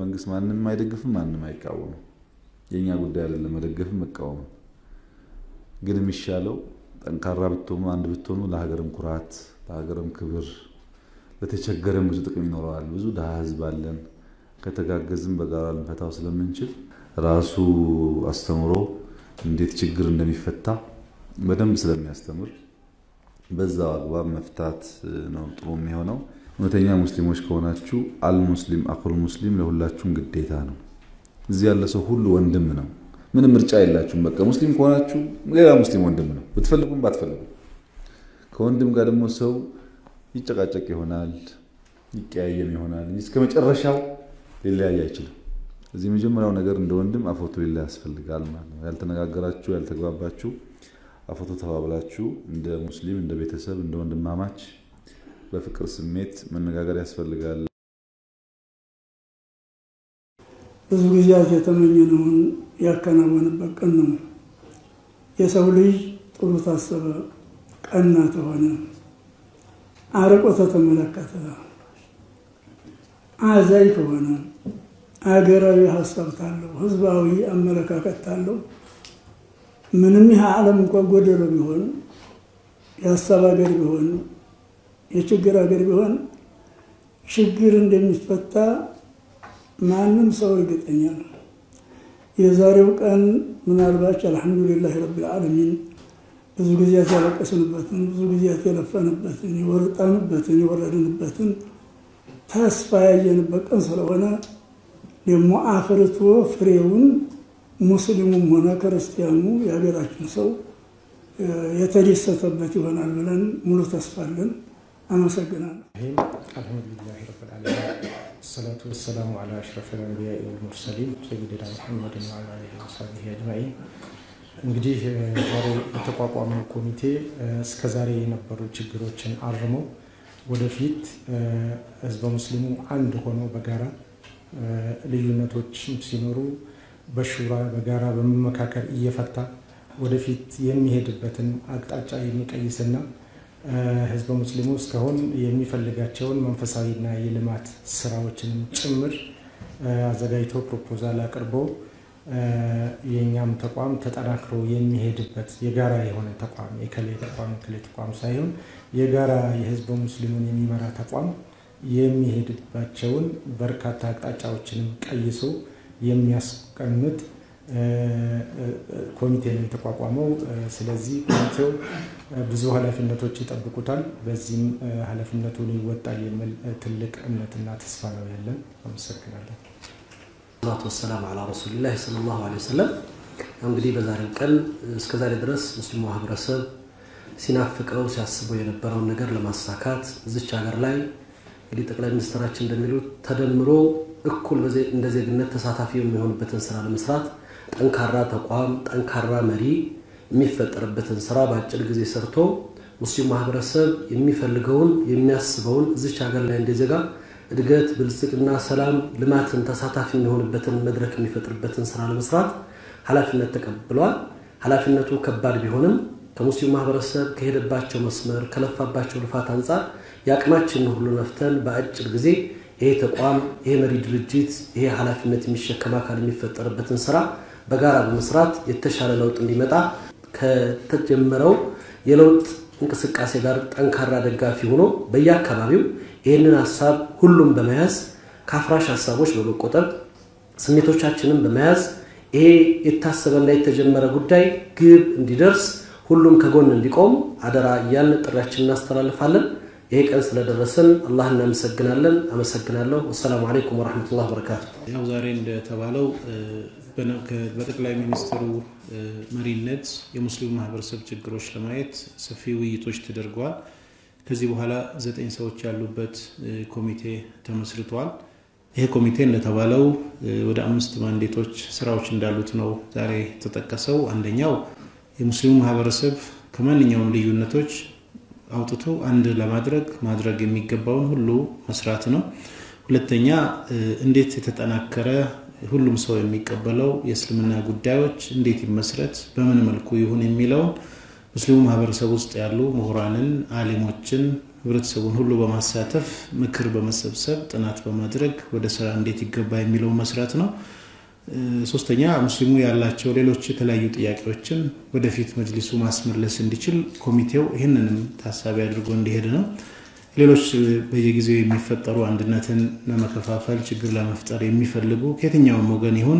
መንግስት ማንም አይደግፍም፣ ማንም አይቃወምም። የእኛ ጉዳይ አይደለም መደገፍም መቃወም። ግን የሚሻለው ጠንካራ ብትሆኑ አንድ ብትሆኑ ለሀገርም ኩራት ለሀገርም ክብር ለተቸገረም ብዙ ጥቅም ይኖረዋል። ብዙ ድሃ ህዝብ አለን። ከተጋገዝም በጋራ ልንፈታው ስለምንችል ራሱ አስተምሮ እንዴት ችግር እንደሚፈታ በደንብ ስለሚያስተምር በዛው አግባብ መፍታት ነው ጥሩ የሚሆነው። እውነተኛ ሙስሊሞች ከሆናችሁ አልሙስሊም አኩል ሙስሊም ለሁላችሁም ግዴታ ነው። እዚህ ያለ ሰው ሁሉ ወንድም ነው። ምንም ምርጫ የላችሁም። በቃ ሙስሊም ከሆናችሁ ሌላ ሙስሊም ወንድም ነው፣ ብትፈልጉም ባትፈልጉም። ከወንድም ጋር ደግሞ ሰው ይጨቃጨቅ ይሆናል፣ ይቀያየም ይሆናል እንጂ እስከ መጨረሻው ሊለያይ አይችልም። እዚህ የመጀመሪያው ነገር እንደ ወንድም አፎቶ ሊለያ ያስፈልጋል ማለት ነው። ያልተነጋገራችሁ ያልተግባባችሁ አፎቶ ተባብላችሁ እንደ ሙስሊም እንደ ቤተሰብ እንደ ወንድማማች በፍቅር ስሜት መነጋገር ያስፈልጋል። ብዙ ጊዜያት የተመኘነውን ያከናወንበት ቀን ነው። የሰው ልጅ ጥሩ ታሰበ፣ ቀና ተሆነ፣ አርቆ ተተመለከተ፣ አዛኝ ከሆነ፣ አገራዊ ሀሳብ ታለው፣ ህዝባዊ አመለካከት ታለው ምንም ይህ ዓለም እንኳ ጎደሎ ቢሆን የሀሳብ ሀገር ቢሆን የችግር ሀገር ቢሆን ችግር እንደሚፈታ ማንም ሰው እርግጠኛ ነው። የዛሬው ቀን ምናልባች አልሐምዱሊላህ ረቢል ዓለሚን ብዙ ጊዜያት ያለቀስንበትን ብዙ ጊዜያት የለፈንበትን የወጣንበትን የወረድንበትን ተስፋ ያየንበት ቀን ስለሆነ ደግሞ አፍርቶ ፍሬውን ሙስሊሙም ሆነ ክርስቲያኑ የሀገራችን ሰው የተደሰተበት ይሆናል ብለን ሙሉ ተስፋ አለን። አመሰግናለሁ። አልሐምዱሊላህ ረብል ዓለሚን ወሰላቱ ወሰላሙ ዓላ አሽረፊል አንቢያኢ ወልሙርሰሊን ሰይድና ሙሐመድን ወዓላ አሊሂ ወሰሕቢሂ አጅማዒን። እንግዲህ ዛሬ የተቋቋመው ኮሚቴ እስከ ዛሬ የነበሩ ችግሮችን አርሞ ወደፊት ህዝበ ሙስሊሙ አንድ ሆኖ በጋራ ልዩነቶች ሲኖሩ በሹራ በጋራ በመመካከል እየፈታ ወደፊት የሚሄድበትን አቅጣጫ የሚቀይስና ህዝበ ሙስሊሙ እስካሁን የሚፈልጋቸውን መንፈሳዊና የልማት ስራዎችንም ጭምር አዘጋጅቶ ፕሮፖዛል አቅርቦ የእኛም ተቋም ተጠናክሮ የሚሄድበት የጋራ የሆነ ተቋም የከሌ ተቋም የከሌ ተቋም ሳይሆን የጋራ የህዝበ ሙስሊሙን የሚመራ ተቋም የሚሄድባቸውን በርካታ አቅጣጫዎችንም ቀይሶ የሚያስቀምጥ ኮሚቴ ነው የተቋቋመው። ስለዚህ ኮሚቴው ብዙ ኃላፊነቶች ይጠብቁታል። በዚህም ኃላፊነቱን ይወጣል የሚል ትልቅ እምነትና ተስፋ ነው ያለን። አመሰግናለሁ። ሰላቱ ወሰላም አላ ረሱሊላህ ሰለላሁ ዐለይሂ ወሰለም። እንግዲህ በዛሬው ቀን እስከዛሬ ድረስ ሙስሊሙ ማህበረሰብ ሲናፍቀው ሲያስበው የነበረውን ነገር ለማሳካት እዚች ሀገር ላይ እንግዲህ ጠቅላይ ሚኒስትራችን እንደሚሉት ተደምሮ እኩል እንደ ዜግነት ተሳታፊ የሚሆንበትን ስራ ለመስራት ጠንካራ ተቋም፣ ጠንካራ መሪ የሚፈጠርበትን ስራ በአጭር ጊዜ ሰርቶ ሙስሊም ማህበረሰብ የሚፈልገውን የሚያስበውን እዚች ሀገር ላይ እንደ ዜጋ እድገት፣ ብልጽግና፣ ሰላም፣ ልማትን ተሳታፊ የሚሆንበትን መድረክ የሚፈጥርበትን ስራ ለመስራት ኃላፊነት ተቀብለዋል። ኃላፊነቱ ከባድ ቢሆንም ከሙስሊም ማህበረሰብ ከሄደባቸው መስመር ከለፋባቸው ልፋት አንጻር የአቅማችንን ሁሉ ነፍተን በአጭር ጊዜ ይሄ ተቋም ይሄ መሪ ድርጅት ይሄ ኃላፊነት የሚሸከም አካል የሚፈጠርበትን ስራ በጋራ በመስራት የተሻለ ለውጥ እንዲመጣ ከተጀመረው የለውጥ እንቅስቃሴ ጋር ጠንካራ ደጋፊ ሆኖ በየአካባቢው ይህንን ሀሳብ ሁሉም በመያዝ ከአፍራሽ ሀሳቦች በመቆጠብ ስሜቶቻችንን በመያዝ ይሄ የታሰበና የተጀመረ ጉዳይ ግብ እንዲደርስ ሁሉም ከጎን እንዲቆም አደራ እያልን ጥሪያችን እናስተላልፋለን። ይሄ ቀን ስለደረሰን አላህ እናመሰግናለን። አመሰግናለሁ። ወሰላሙ አለይኩም ወረሕመቱላህ በረካቱ። ያው ዛሬ እንደተባለው በጠቅላይ ሚኒስትሩ መሪነት የሙስሊሙ ማህበረሰብ ችግሮች ለማየት ሰፊ ውይይቶች ተደርገዋል። ከዚህ በኋላ ዘጠኝ ሰዎች ያሉበት ኮሚቴ ተመስርቷል። ይሄ ኮሚቴ እንደተባለው ወደ አምስት ማንዴቶች ስራዎች እንዳሉት ነው ዛሬ የተጠቀሰው። አንደኛው የሙስሊሙ ማህበረሰብ ከማንኛውም ልዩነቶች አውጥቶ አንድ ለማድረግ ማድረግ የሚገባውን ሁሉ መስራት ነው። ሁለተኛ እንዴት የተጠናከረ ሁሉም ሰው የሚቀበለው የእስልምና ጉዳዮች እንዴት ይመስረት፣ በምን መልኩ ይሁን የሚለውን ሙስሊሙ ማህበረሰብ ውስጥ ያሉ ምሁራንን፣ አሊሞችን፣ ህብረተሰቡን ሁሉ በማሳተፍ ምክር በመሰብሰብ ጥናት በማድረግ ወደ ስራ እንዴት ይገባ የሚለው መስራት ነው። ሶስተኛ ሙስሊሙ ያላቸው ሌሎች የተለያዩ ጥያቄዎችን ወደፊት መጅሊሱ ማስመለስ እንዲችል ኮሚቴው ይህንንም ታሳቢ አድርጎ እንዲሄድ ነው። ሌሎች በየጊዜው የሚፈጠሩ አንድነትን ለመከፋፈል ችግር ለመፍጠር የሚፈልጉ ከየትኛውም ወገን ይሁን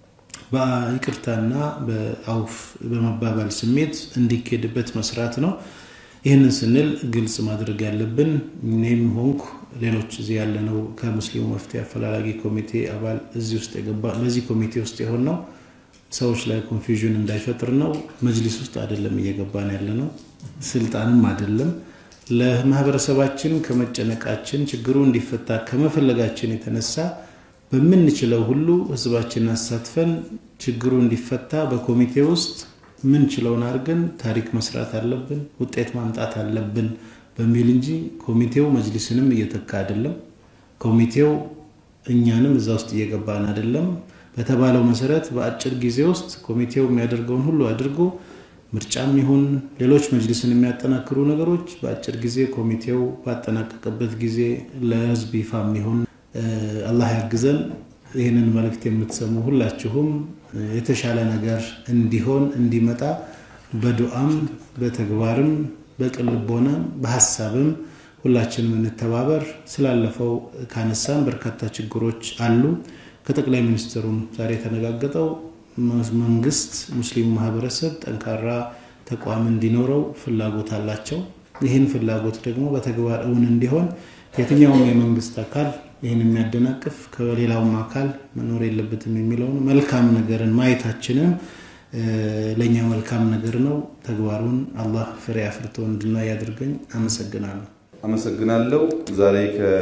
በይቅርታና በአውፍ በመባባል ስሜት እንዲኬድበት መስራት ነው። ይህንን ስንል ግልጽ ማድረግ ያለብን እኔም ሆንኩ ሌሎች እዚህ ያለነው ከሙስሊሙ መፍትሄ አፈላላጊ ኮሚቴ አባል እዚህ ውስጥ የገባ በዚህ ኮሚቴ ውስጥ የሆነው ሰዎች ላይ ኮንፊውዥን እንዳይፈጥር ነው። መጅሊስ ውስጥ አይደለም እየገባን ያለ ነው፣ ስልጣንም አይደለም። ለማህበረሰባችን ከመጨነቃችን ችግሩ እንዲፈታ ከመፈለጋችን የተነሳ በምንችለው ሁሉ ህዝባችንን አሳትፈን ችግሩ እንዲፈታ በኮሚቴ ውስጥ ምንችለውን አድርገን ታሪክ መስራት አለብን፣ ውጤት ማምጣት አለብን በሚል እንጂ ኮሚቴው መጅሊስንም እየተካ አይደለም። ኮሚቴው እኛንም እዛ ውስጥ እየገባን አይደለም። በተባለው መሰረት በአጭር ጊዜ ውስጥ ኮሚቴው የሚያደርገውን ሁሉ አድርጎ ምርጫም ይሁን ሌሎች መጅሊስን የሚያጠናክሩ ነገሮች በአጭር ጊዜ ኮሚቴው ባጠናቀቀበት ጊዜ ለህዝብ ይፋም ይሁን አላህ ያግዘን። ይህንን መልእክት የምትሰሙ ሁላችሁም የተሻለ ነገር እንዲሆን እንዲመጣ በዱዓም በተግባርም በቅልቦናም በሀሳብም ሁላችንም እንተባበር። ስላለፈው ካነሳን በርካታ ችግሮች አሉ። ከጠቅላይ ሚኒስትሩም ዛሬ የተነጋገጠው መንግስት ሙስሊሙ ማህበረሰብ ጠንካራ ተቋም እንዲኖረው ፍላጎት አላቸው። ይህን ፍላጎት ደግሞ በተግባር እውን እንዲሆን የትኛውም የመንግስት አካል ይህን የሚያደናቅፍ ከሌላውም አካል መኖር የለበትም የሚለውን መልካም ነገርን ማየታችንም ለእኛ መልካም ነገር ነው። ተግባሩን አላህ ፍሬ አፍርቶ እንድናይ ያድርገኝ። አመሰግናለሁ። አመሰግናለሁ። ዛሬ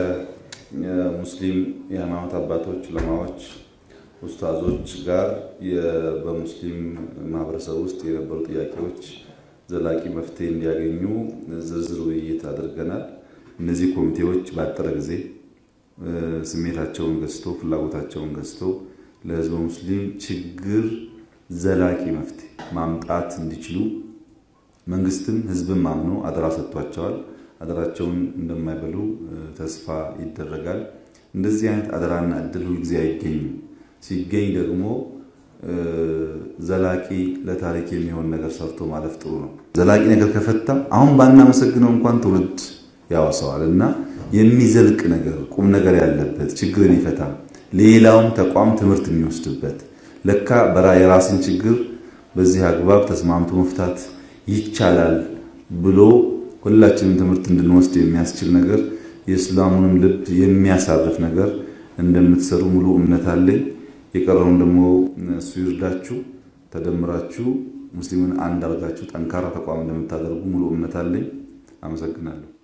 ከሙስሊም የሃይማኖት አባቶች፣ ዑለማዎች፣ ኡስታዞች ጋር በሙስሊም ማህበረሰብ ውስጥ የነበሩ ጥያቄዎች ዘላቂ መፍትሄ እንዲያገኙ ዝርዝር ውይይት አድርገናል። እነዚህ ኮሚቴዎች ባጠረ ጊዜ ስሜታቸውን ገዝቶ ፍላጎታቸውን ገዝቶ ለህዝበ ሙስሊም ችግር ዘላቂ መፍትሄ ማምጣት እንዲችሉ መንግስትም ህዝብም አምኖ አደራ ሰጥቷቸዋል። አደራቸውን እንደማይበሉ ተስፋ ይደረጋል። እንደዚህ አይነት አደራና እድል ሁልጊዜ አይገኝም። ሲገኝ ደግሞ ዘላቂ ለታሪክ የሚሆን ነገር ሰርቶ ማለፍ ጥሩ ነው። ዘላቂ ነገር ከፈታ አሁን ባናመሰግነው እንኳን ትውልድ ያወሰዋል እና የሚዘልቅ ነገር ቁም ነገር ያለበት ችግርን ይፈታ ሌላውም ተቋም ትምህርት የሚወስድበት ለካ በራ የራስን ችግር በዚህ አግባብ ተስማምቶ መፍታት ይቻላል ብሎ ሁላችንም ትምህርት እንድንወስድ የሚያስችል ነገር የእስላሙንም ልብ የሚያሳርፍ ነገር እንደምትሰሩ ሙሉ እምነት አለኝ። የቀረውን ደግሞ እሱ ይርዳችሁ። ተደምራችሁ ሙስሊምን አንድ አድርጋችሁ ጠንካራ ተቋም እንደምታደርጉ ሙሉ እምነት አለኝ። አመሰግናለሁ።